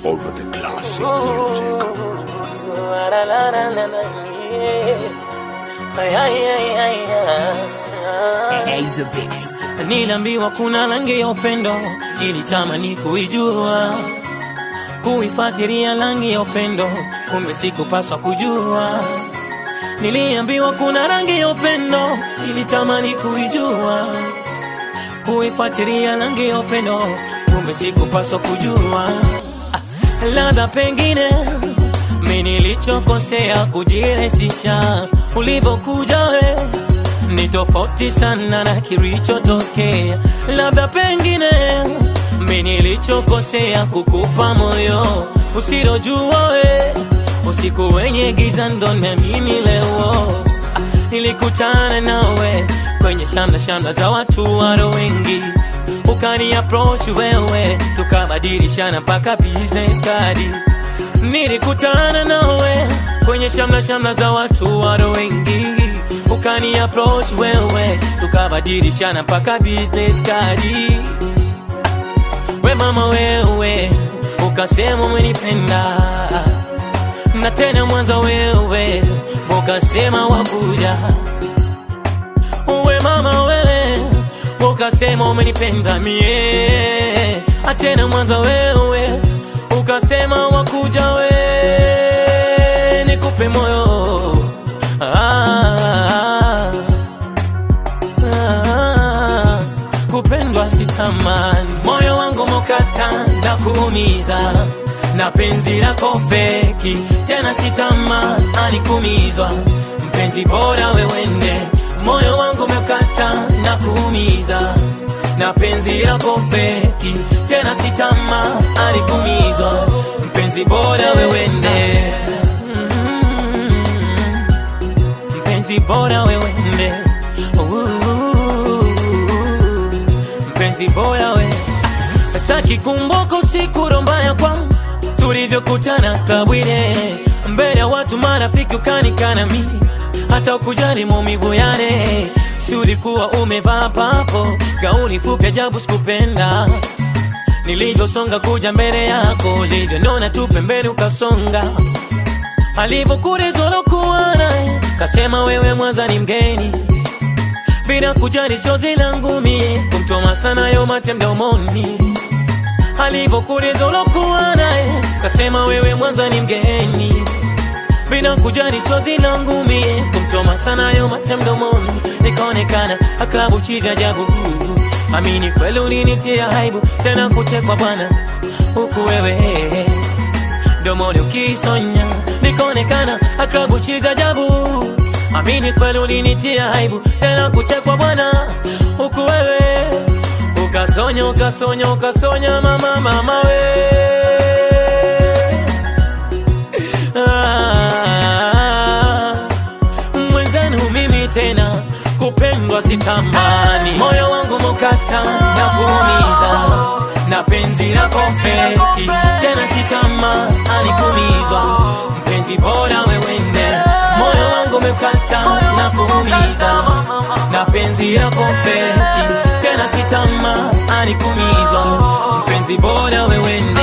over the classic music. Niliambiwa kuna rangi ya upendo, ilitamani kuijua, kuifuatilia rangi ya upendo, kumbe sikupaswa kujua. Niliambiwa kuna rangi ya upendo, ilitamani kuijua, kuifuatilia rangi ya upendo, kumbe sikupaswa kujua. Ah, Labda pengine mi nilichokosea kujirahisisha, ulivyokuja we ni tofauti sana na kilichotokea. Labda pengine mi nilichokosea kukupa moyo usilojua we, usiku wenye giza ndo naamini leo. Ah, Nilikutana nawe kwenye shamra shamra za watu waro wengi, ukani approach wewe, tukabadilishana mpaka business card. Nilikutana nawe kwenye shamra shamra za watu waro wengi, ukani approach wewe, tukabadilishana mpaka business card. We mama wewe, ukasema umenipenda na tena mwanza wewe, ukasema wakuja. We mama wewe, ukasema umenipenda mie, atena mwanza wewe, ukasema wakuja we, nikupe moyo ah, ah, kupendwa sitamani, moyo wangu mokata na kuumiza na penzi lako feki, tena sitamani kumizwa, mpenzi bora wewende, moyo wangu mekata na kuumiza na penzi lako feki, tena sitamani kumizwa, mpenzi bora wewende Mm, mpenzi bora wewende Ooh, mpenzi bora we Staki kumboko siku rombaya kwa tulivyokutana kabwile mbele ya watu marafiki ukanikana mi hata ukujali maumivu yale si ulikuwa umevaa papo gauni fupi ajabu sikupenda nilivyosonga kuja mbele yako ulivyonona tu pembeni ukasonga alivyokurezolokuwa naye kasema wewe mwanza ni mgeni bila kujali chozi langu mie kumtoma sana yo mate mdomoni alivyokuuliza ulokuwa naye kasema wewe mwanza ni mgeni bila kujali chozi langu mie kumtoma sana yo mate mdomoni nikaonekana aklabu chizi ajabu amini kweli ulinitia aibu tena kuchekwa bwana huku wewe domoni ukisonya nikaonekana aklabu chizi ajabu amini kweli ulinitia aibu tena kuchekwa bwana huku wewe ukasonya ukasonya ukasonya mama mama we ah, mwenzenu mimi tena kupendwa sitamani moyo wangu mukata na kuumiza na penzi lako feki tena sitamani kumizwa mpenzi bora wewende moyo wangu mekata na kuumiza na penzi lako feki tena sitamani kumizwa mpenzi bora wewende